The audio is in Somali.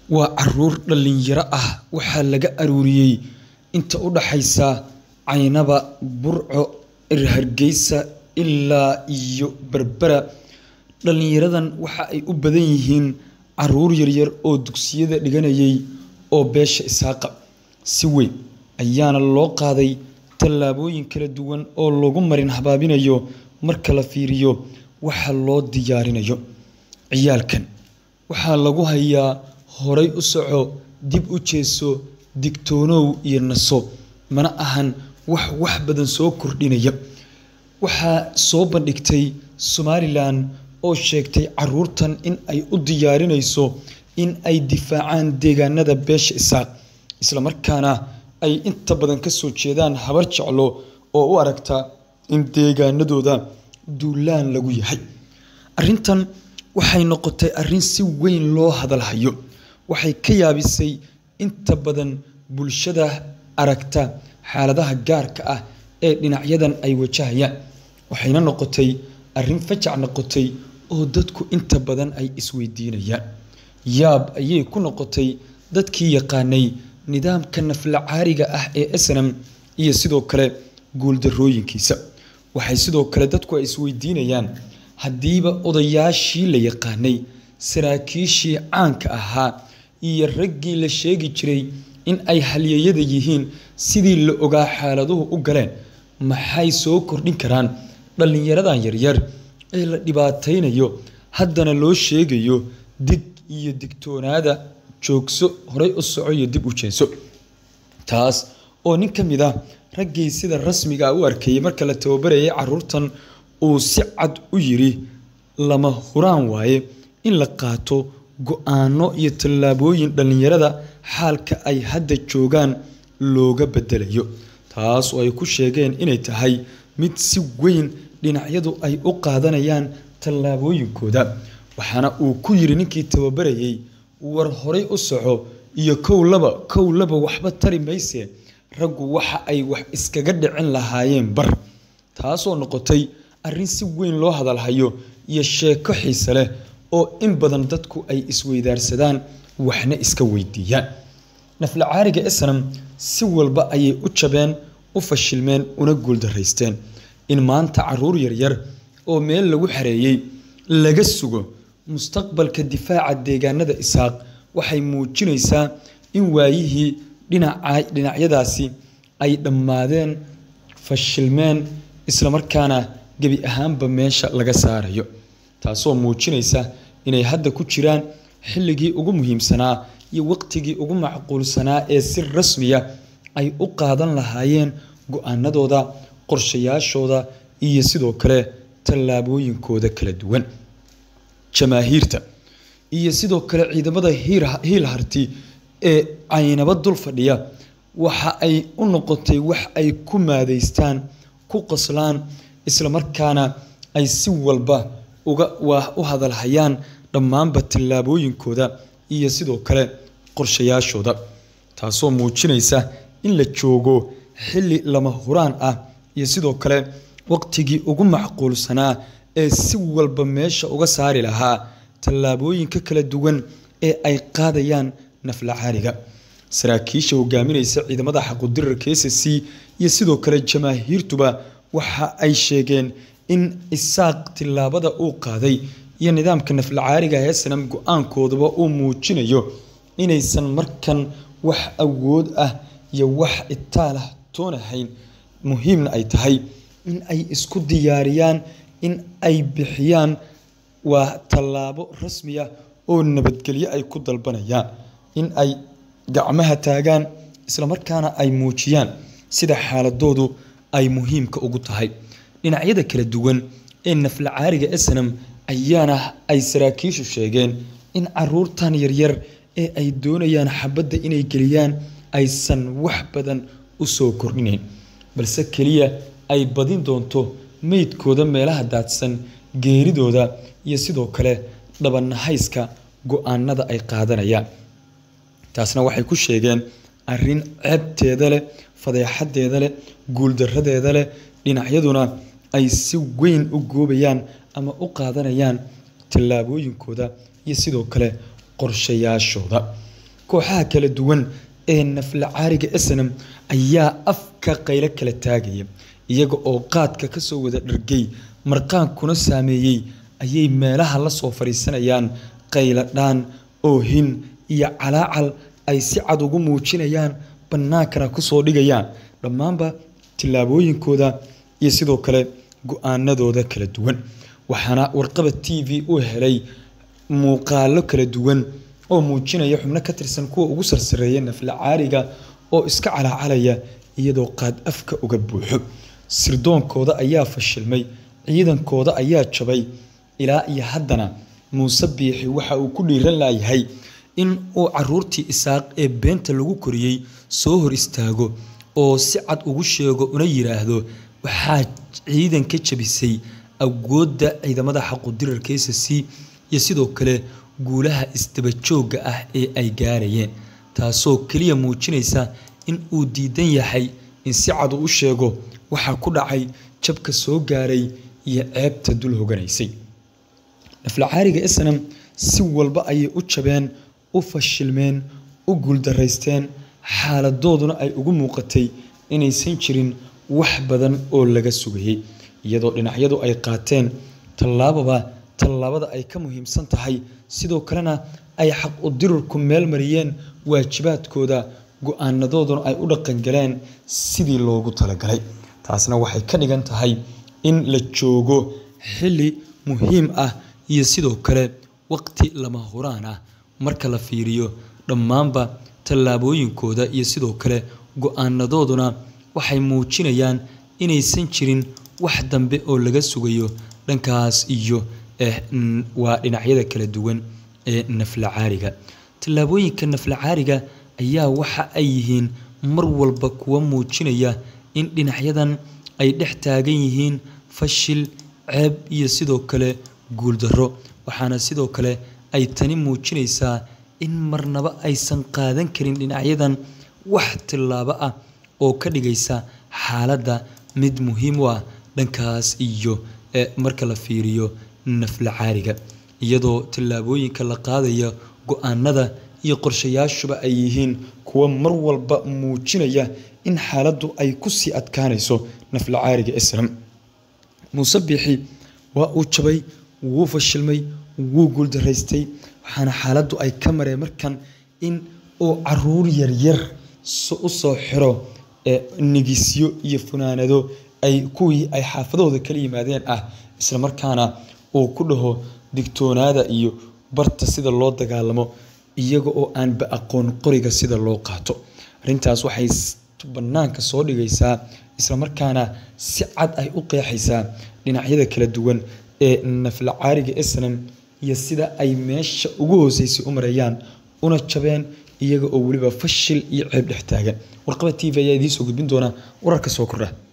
Waa caruur dhalinyaro ah waxaa laga aruuriyay inta u dhaxaysa Caynaba, Burco, Hargeysa ilaa iyo Berbera. Dhalinyaradan waxa ay u badan yihiin caruur yaryar oo dugsiyada dhiganayay oo beesha Isaaqa. Si weyn ayaana loo qaaday tallaabooyin kala duwan oo lagu marin habaabinayo marka la fiiriyo waxa loo diyaarinayo. Ciyaalkan waxaa lagu hayaa horay u soco, dib u jeeso, digtoonow iyo naso. Mana ahan wax wax badan soo kordhinaya. Waxaa soo bandhigtay Somaliland oo sheegtay caruurtan in ay u diyaarinayso in ay difaacaan deegaanada beesha Isaaq, isla markaana ay inta badan ka soo jeedaan habar jeclo oo u aragta in deegaanadooda duulaan lagu yahay. Arrintan waxay noqotay arrin si weyn loo hadal hayo. Waxay ka yaabisay inta badan bulshada aragta xaaladaha gaarka ah ee dhinacyadan ay wajahayaan. Waxayna noqotay arrin fajac noqotay oo dadku inta badan ay isweydiinayaan. Yaab ayay ku noqotay dadkii yaqaanay nidaamka naflacaariga ah ee SNM iyo sidoo kale guuldarrooyinkiisa. Waxay sidoo kale dadku ay isweydiinayaan haddiiba odayaashii la yaqaanay, saraakiishii caanka ahaa iyo raggii la sheegi jiray in ay halyeeyada yihiin sidii la ogaa xaaladuhu u galeen, maxay soo kordhin karaan dhalinyaradan yaryar ee la dhibaataynayo haddana loo sheegayo dig iyo digtoonaada, joogso, horay u soco iyo dib u jeeso. Taas oo nin ka mid ah raggii sida rasmiga ah u arkayay marka la tababarayay caruurtan uu si cad u yiri lama huraan waaye in la qaato go'aano iyo tallaabooyin dhalinyarada xaalka ay hadda joogaan looga beddelayo. Taas oo ay ku sheegeen inay tahay mid si weyn dhinacyadu ay u qaadanayaan tallaabooyinkooda. Waxaana uu ku yiri ninkii tababarayay war horay u soco iyo kow laba kow laba waxba tari mayse raggu waxa ay wax iskaga dhicin lahaayeen bar. Taasoo noqotay arrin si weyn loo hadal hayo iyo sheeko xiiso leh oo in badan dadku ay isweydaarsadaan waxna iska weydiiyaan. Naflacaariga SNM si walba ayay u jabeen, u fashilmeen, una guuldarraysteen. In maanta caruur yaryar oo meel lagu xareeyay laga sugo mustaqbalka difaaca deegaanada Isaaq waxay muujinaysaa in waayihii dhinacyadaasi ay dhammaadeen, fashilmeen, isla markaana gebi ahaanba meesha laga saarayo. Taasoo muujinaysa inay hadda ku jiraan xilligii ugu muhiimsanaa iyo waqtigii ugu macquulsanaa ee si rasmi ah ay u qaadan lahaayeen go'aanadooda, qorshayaashooda iyo sidoo kale tallaabooyinkooda kala duwan. Jamaahiirta iyo sidoo kale ciidamada hiil harti ee Caynaba dul fadhiya waxa ay u noqotay wax ay ku maadeystaan, ku qoslaan, isla markaana ay si walba uga u hadal hayaan dhammaanba tallaabooyinkooda iyo sidoo kale qorshayaashooda. Taasoo muujinaysa in la joogo xilli lama huraan ah iyo sidoo kale waqtigii ugu macquulsanaa ee si walba meesha uga saari lahaa tallaabooyinka kala duwan ee ay qaadayaan naflacaariga. Saraakiisha hogaaminaysa ciidamada xaquudirarka SSC iyo sidoo kale jamaahiirtuba waxa ay sheegeen in Isaaq tillaabada uu qaaday iyo nidaamka naflacaariga ee SNM go'aankooduba uu muujinayo inaysan markan wax awood ah iyo wax itaal ah toonahayn. Muhiimna ay tahay in ay isku diyaariyaan in ay bixiyaan waa tallaabo rasmi ah oo nabadgelyo ay ku dalbanayaan. In ay gacmaha taagaan, isla markaana ay muujiyaan sida xaaladoodu ay muhiimka ugu tahay. Dhinacyada kala duwan ee naflacaariga SNM ayaana ay saraakiishu sheegeen in caruurtan yaryar ee ay doonayaan xabadda inay geliyaan aysan wax badan u soo kordhinayn, balse keliya ay badin doonto meydkooda meelaha daadsan, geeridooda iyo sidoo kale dhabanahayska go'aanada ay qaadanayaan. Taasna waxay ku sheegeen arrin ceebteeda leh, fadeexadeeda leh, guuldarradeeda leh, dhinacyaduna ay si weyn u goobayaan ama u qaadanayaan tallaabooyinkooda iyo sidoo kale qorshayaashooda. kooxaha kala duwan ee naflacaariga snm ayaa afka qaylo kala taagaya iyaga oo qaadka kasoo wada dhargay marqaankuna saameeyey ayay meelaha la soo fadhiisanayaan qayladhaan oohin iyo calaacal ay si cad ugu muujinayaan bannaankana kusoo dhigayaan dhammaanba tillaabooyinkooda iyo sidoo kale go-aanadooda kala duwan waxaana warqaba t v u helay muuqaalo kala duwan oo muujinaya xubno ka tirsan kuwa ugu sarsareeya naflacaariga oo iska calaacalaya iyadoo qaad afka uga buuxo sirdoonkooda ayaa fashilmay ciidankooda ayaa jabay ilaa iyo haddana muuse biixi waxa uu ku dhiiran laayahay in uu caruurtii isaaq ee beenta lagu koriyey soo hor istaago oo si cad ugu sheego una yiraahdo waxaa ciidan ka jabisay awoodda ciidamada xaqudirarka s c iyo sidoo kale guulaha isdabajooga ah ee ay gaarayeen taasoo keliya muujinaysa in uu diidan yahay in si cad uu u sheego waxaa ku dhacay jabka soo gaaray iyo ceebta dul hoganaysay naflacaariga snam si walba ayay u jabeen u fashilmeen u guuldaraysteen xaaladooduna ay ugu muuqatay inaysan jirin wax badan oo laga sugayey iyadoo dhinacyadu ay qaateen tallaababa tallaabada ay ka muhiimsan tahay sidoo kalena ay xaq u dirurku meel mariyeen waajibaadkooda go-aanadooduna ay u dhaqangaleen sidii loogu talagalay taasna waxay ka dhigan tahay in la joogo xilli muhiim ah iyo sidoo kale waqti lama huraan ah marka la fiiriyo dhammaanba tallaabooyinkooda iyo sidoo kale go-aanadooduna waxay muujinayaan inaysan jirin wax dambe oo laga sugayo dhankaas iyo waa dhinacyada kala duwan ee naflacaariga tallaabooyinka naflacaariga ayaa waxa ay yihiin mar walba kuwa muujinaya in dhinacyadan ay dhex taagan yihiin fashil ceeb iyo sidoo kale guuldarro waxaana sidoo kale ay tani muujinaysaa in marnaba aysan qaadan karin dhinacyadan wax tillaabo ah oo ka dhigaysa xaaladda mid muhiim u ah dhankaas iyo marka la fiiriyo naflacaariga iyadoo tallaabooyinka la qaadaya go-aanada iyo qorshayaashuba ay yihiin kuwa mar walba muujinaya in xaaladdu ay kusii adkaanayso naflacaariga islam muuse biixi waa uu jabay wuu fashilmay wuu guuldaraystay waxaana xaaladdu ay ka mareen markan in uu caruur yaryar u soo xiro nigisyo iyo funaanado ay kuwii ay xaafadahooda kala yimaadeen ah isla markaana uu ku dhaho digtoonaada iyo barta sida loo dagaalamo iyaga oo aanba aqoon qoriga sida loo qaato arrintaas waxay bannaanka soo dhigaysaa islamarkaana si cad ay u qeexaysaa dhinacyada kala duwan ee naflacaariga snam iyo sida ay meesha ugu hooseysay u marayaan una jabeen iyaga oo weliba fashil iyo ceeb dhex taagan warqaba t v ayaa idiin soo gudbin doona wararka soo kordha